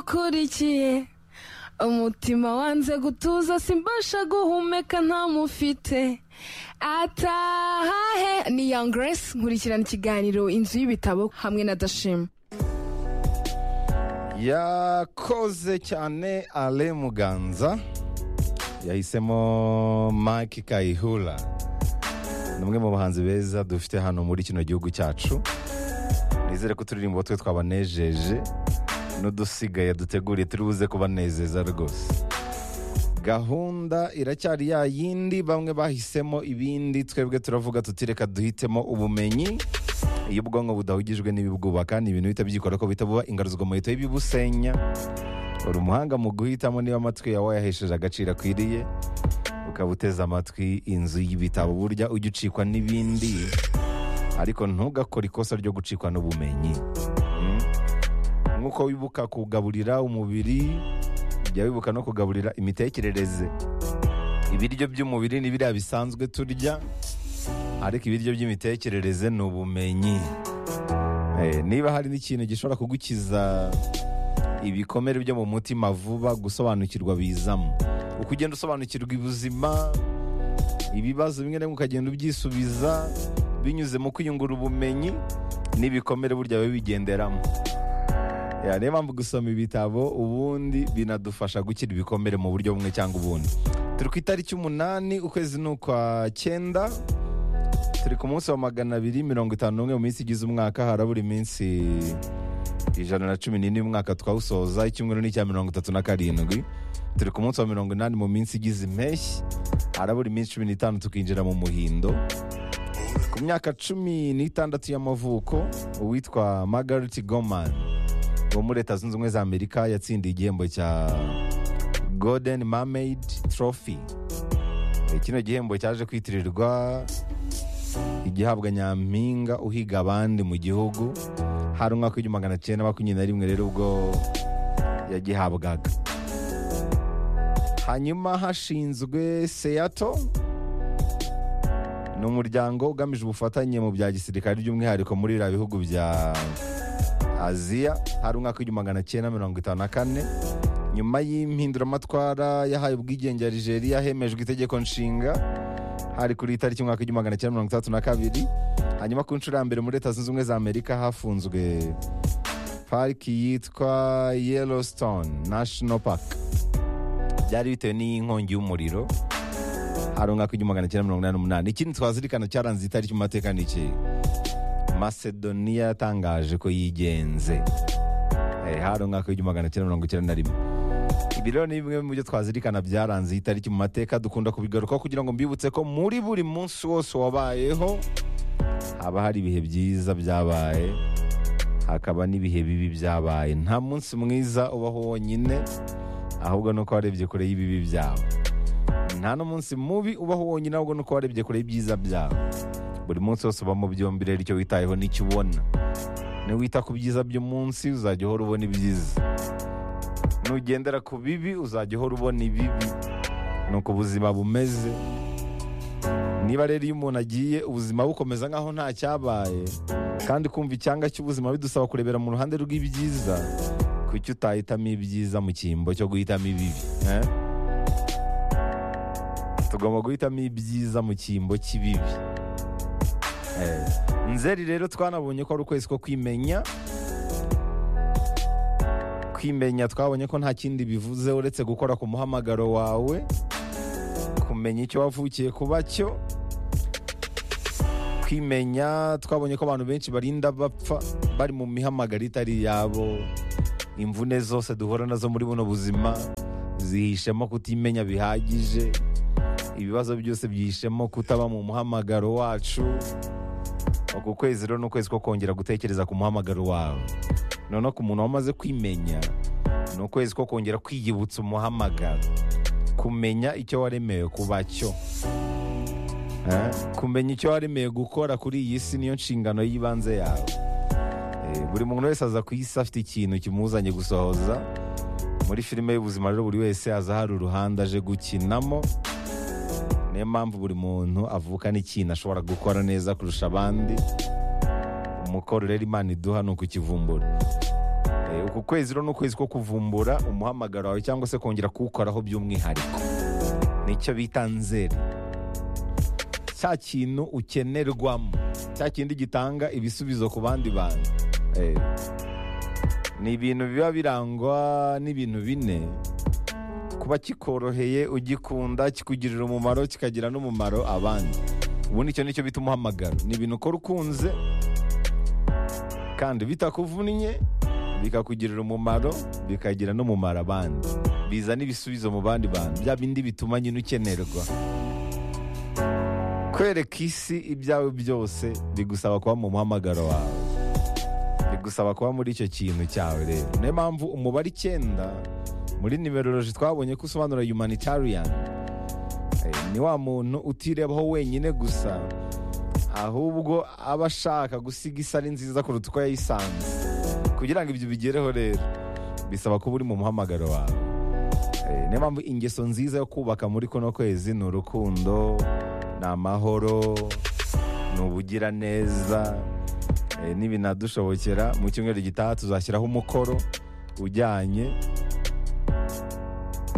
ngukurikiye umutima wanze gutuza simbasha guhumeka ntamufite atahahe ni young grace nkurikirana ikiganiro inzu y'ibitabo hamwe na dashima yakoze cyane ale muganza yahisemo mike kayihura ni umwe mu bahanzi beza dufite hano muri kino gihugu cyacu nizere ko uturirimbo twe twabanejeje n'udusigaye duteguriye turi buze kubanezeza rwose gahunda iracyari ya yindi bamwe bahisemo ibindi twebwe turavuga tutireka duhitemo ubumenyi iyo ubwonko budahugijwe n'ibibwubaka ni ibintu bihita byikora ko bihita buba ingaruzwa mu leta y'ibibusenya uri umuhanga mu guhitamo niba amatwi yawe wayahesheje agaciro akwiriye ukaba uteze amatwi inzu y'ibitabo burya ujya ucikwa n'ibindi ariko ntugakore ikosa ryo gucikwa n'ubumenyi Mm. nk'uko wibuka kugaburira umubiri jya wibuka no kugaburira imitekerereze ibiryo by'umubiri ni biriya bisanzwe turya ariko ibiryo by'imitekerereze ni ubumenyi Eh, niba hari n'ikintu gishobora kugukiza ibikomere byo mu mutima vuba gusobanukirwa bizamo uko ugenda usobanukirwa ubuzima ibibazo bimwe na bimwe ukagenda ubyisubiza binyuze mu kwiyungura ubumenyi n'ibikomere burya biba bigenderamo Ya, niyo mpamvu gusoma ibitabo ubundi binadufasha gukira ibikomere mu buryo bumwe cyangwa ubundi turi ku itariki umunani ukwezi ni ukwa cyenda turi ku munsi wa magana abiri mirongo itanu n'umwe mu minsi igize umwaka harabura iminsi ijana na cumi n'ine umwaka twawusoza icyumweru ni icya mirongo itatu na karindwi turi ku munsi wa mirongo inani mu minsi igize impeshyi harabura iminsi cumi n'itanu tukinjira mu muhindo ku myaka cumi n'itandatu y'amavuko uwitwa margaret goman wo muri leta zunze ubumwe za amerika yatsindiye igihembo cya golden mermaid trophy Eh, kino gihembo cyaje kwitirirwa igihabwa nyampinga uhiga abandi mu gihugu hari umwaka w'igihumbi magana cyenda makumyabiri na rimwe rero ubwo yagihabwaga hanyuma hashinzwe seyato ni umuryango ugamije ubufatanye mu bya gisirikare by'umwihariko muri biriya bihugu bya aziya hari umwaka w'igihumbi magana cyenda mirongo itanu na kane nyuma y'impinduramatwara yahaye ubwigenge ya nigeria hemejwe itegeko nshinga hari kuri itariki umwaka w'igihumbi magana cyenda mirongo itandatu na kabiri hanyuma ku nshuro ya mbere muri leta zunze ubumwe za amerika hafunzwe pariki yitwa yellowstone national park byari bitewe n'inkongi y'umuriro hari umwaka w'igihumbi magana cyenda mirongo inani n'umunani ikindi twazirikana cyaranze itariki mu mateka ni iki masedoniya yatangaje ko yigenze Eh, hari umwaka w'igihumbi magana cyenda mirongo icyenda na rimwe ibi rero ni bimwe mu byo twazirikana byaranze iyi tariki mu mateka dukunda kubigarukaho kugira ngo mbibutse ko muri buri munsi wose wabayeho haba hari ibihe byiza byabaye hakaba n'ibihe bibi byabaye nta munsi mwiza ubaho wonyine ahubwo nuko warebye kure y'ibibi byawe nta n'umunsi mubi ubaho wonyine ahubwo nuko warebye kure y'ibyiza byawe buri munsi wose ubamo byombi rero icyo witayeho n'icyo ubona niwita ku byiza by'umunsi uzajya uhora ubona ibyiza nugendera ku bibi uzajya uhora ubona ibibi ni uko ubuzima bumeze niba rero iyo umuntu agiye ubuzima bukomeza nk'aho nta cyabaye kandi kumva icyanga cy'ubuzima bidusaba kurebera mu ruhande rw'ibyiza kuki utahitamo ibyiza mu cyimbo cyo guhitamo ibibi eh? tugomba guhitamo ibyiza mu cyimbo cy'ibibi Eh, nzeri rero twanabonye ko ari ukwezi ko kwimenya kwimenya twabonye ko nta kindi bivuze uretse gukora ku muhamagaro wawe kumenya icyo wavukiye kuba cyo kwimenya twabonye ko abantu benshi barinda bapfa bari mu mihamagaro itari yabo imvune zose duhura nazo muri buno buzima zihishemo kutimenya bihagije ibibazo byose byihishemo kutaba mu muhamagaro wacu uku kwezi rero ni ukwezi ko kongera gutekereza ku muhamagaro wawe noneho ku muntu wamaze kwimenya ni ukwezi ko kongera kwiyibutsa umuhamagaro kumenya icyo waremewe kuba cyo Eh, kumenya icyo waremewe gukora kuri iyi si niyo nshingano y'ibanze yawe Eh, buri muntu wese aza ku isi afite ikintu kimuzanye gusohoza muri filime y'ubuzima rero buri wese aza hari uruhande aje gukinamo niyo mpamvu buri muntu avuka n'ikintu ashobora gukora neza kurusha abandi umukoro rero imana iduha ni ukukivumbura Eh, uku kwezi rero ni ukwezi ko kuvumbura umuhamagaro wawe cyangwa se kongera kuwukoraho by'umwihariko nicyo bita nzeri cya kintu ukenerwamo cya kindi gitanga ibisubizo ku bandi bantu Eh, ni ibintu biba birangwa n'ibintu bine kuba kikoroheye ugikunda kikugirira umumaro kikagira n'umumaro abandi ubundi icyo nicyo bita umuhamagaro ni ibintu ukora ukunze kandi bitakuvunnye bikakugirira umumaro bikagira n'umumaro abandi bizana ibisubizo mu bandi bantu bya bindi bituma nyine ukenerwa kwereka isi ibyawe byose bigusaba kuba mu muhamagaro wawe bigusaba kuba muri icyo kintu cyawe rero niyo mpamvu umubare icyenda muri nimeroloji twabonye ko usobanura humanitarian Eh, ni wa muntu utirebaho wenyine gusa ahubwo aba ashaka gusiga isi ari nziza kuruta uko yayisanze kugira ngo ibyo bigereho rero bisaba kuba uri mu muhamagaro wawe Eh, niyo mpamvu ingeso nziza yo kubaka muri kuno kwezi ni urukundo ni amahoro ni ubugiraneza Eh, nibinadushobokera mu cyumweru gitaha tuzashyiraho umukoro ujyanye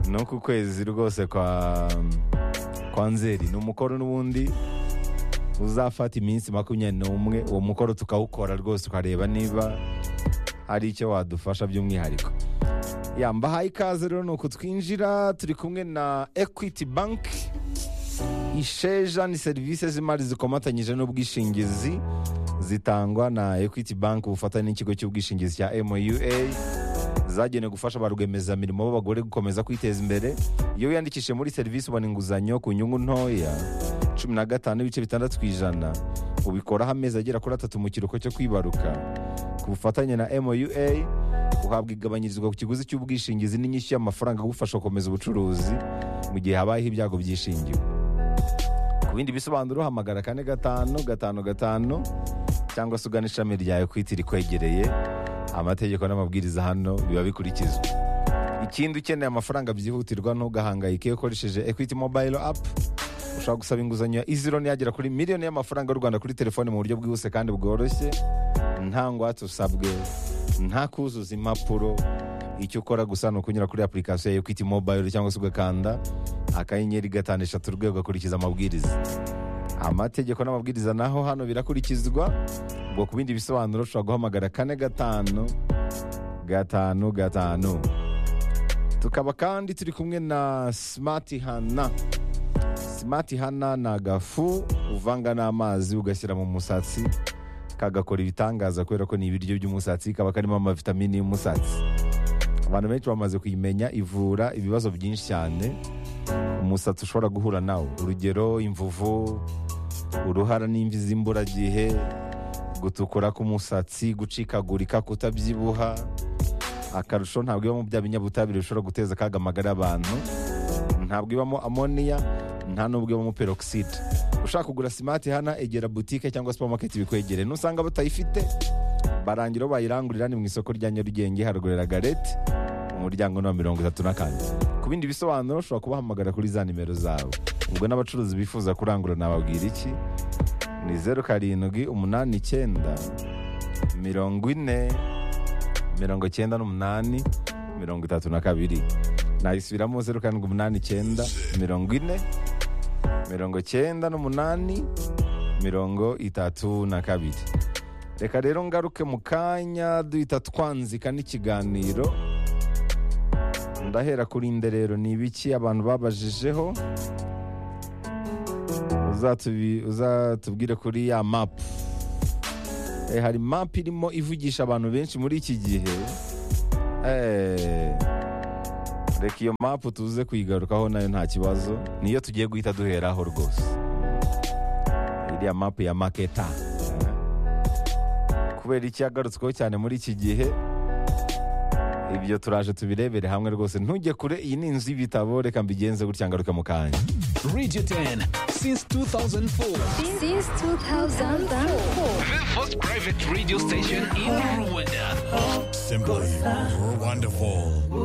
no ku kwezi rwose kwa kwa nzeri ni umukoro n'ubundi uzafata iminsi makumyabiri n'umwe uwo mukoro tukawukora rwose tukareba niba hari icyo wadufasha by'umwihariko ya mbahaye ikaze rero ni uku twinjira turi kumwe na equity bank isheja ni serivisi z'imari zikomatanyije n'ubwishingizi zitangwa na equity bank ubufatanye n'ikigo cy'ubwishingizi cya moua zagenewe gufasha ba rwiyemezamirimo b'abagore gukomeza kwiteza imbere iyo wiyandikishije muri serivisi ubona inguzanyo ku nyungu ntoya cumi na gatanu n'ibice bitandatu ku ijana ubikoraho amezi agera kuri atatu mu kiruhuko cyo kwibaruka ku bufatanye na moua uhabwa igabanyirizwa ku kiguzi cy'ubwishingizi n'inyishyu y'amafaranga agufasha gukomeza ubucuruzi mu gihe habayeho ibyago byishingiwe ku bindi bisobanuro hamagara kane gatanu gatanu gatanu cyangwa se ugana ishami rya ekwiti rikwegereye amategeko n'amabwiriza hano biba bikurikizwa ikindi ukeneye amafaranga byihutirwa ntugahangayike iyo ukoresheje ekwiti mobayiro apu ushobora gusaba inguzanyo ya izironi yagera kuri miliyoni y'amafaranga y'u rwanda kuri telefoni mu buryo bwihuse kandi bworoshye nta ngwate usabwe nta kuzuza impapuro icyo ukora gusa ni ukunyura kuri apurikasiyo ya ekwiti mobayiro cyangwa se ugakanda akanyenyeri gatanu eshatu urwego ugakurikiza amabwiriza amategeko n'amabwiriza naho hano birakurikizwa ubwo ku bindi bisobanuro ushobora guhamagara kane gatanu gatanu gatanu tukaba kandi turi kumwe na simati hana simati hana ni agafu uvanga n'amazi ugashyira mu musatsi kagakora ibitangaza kubera ko ni ibiryo by'umusatsi kaba karimo amavitamini y'umusatsi abantu benshi bamaze kuyimenya ivura ibibazo byinshi cyane umusatsi ushobora guhura nawo urugero imvuvu uruhara n'imvi z'imburagihe gutukura k'umusatsi gucikagurika kutabyibuha akarusho ntabwo ibamo bya binyabutabire bishobora guteza akaga amagara y'abantu ntabwo ibamo amoniya nta n'ubwo ibamo peroxide ushaka kugura simati hana egera butike cyangwa supamaketi bikwegereye nusanga batayifite barangira bayirangurira ni mu isoko rya nyarugenge harugurira garete umuryango ni wa mirongo itatu na kane ku bindi bisobanuro ushobora kubahamagara kuri za nimero zabo ubwo n'abacuruzi bifuza kurangura nababwira iki ni zeru karindwi umunani icyenda mirongo ine mirongo icyenda n'umunani mirongo itatu na kabiri nayisubiramo zeru karindwi umunani icyenda mirongo ine mirongo icyenda n'umunani mirongo itatu na kabiri reka rero ngaruke mu kanya duhita twanzika n'ikiganiro ndahera kuri inderero ni ibiki abantu babajijeho uzatubi- uzatubwire kuri ya mapu Eh, hari mapu irimo ivugisha abantu benshi muri iki gihe Eh, reka iyo mapu tuze kuyigarukaho nayo nta kibazo niyo tugiye guhita duheraho rwose iriya mapu ya maketa Eh, kubera iki yagarutsweho cyane muri iki gihe ibyo turaje tubirebere hamwe rwose ntujye kure iyi ni inzu y'ibitabo reka mbigenze gutya ngaruke mu kanya Radio 10 since 2004. since 2004. The first private radio station in Rwanda. Simply, you're wonderful.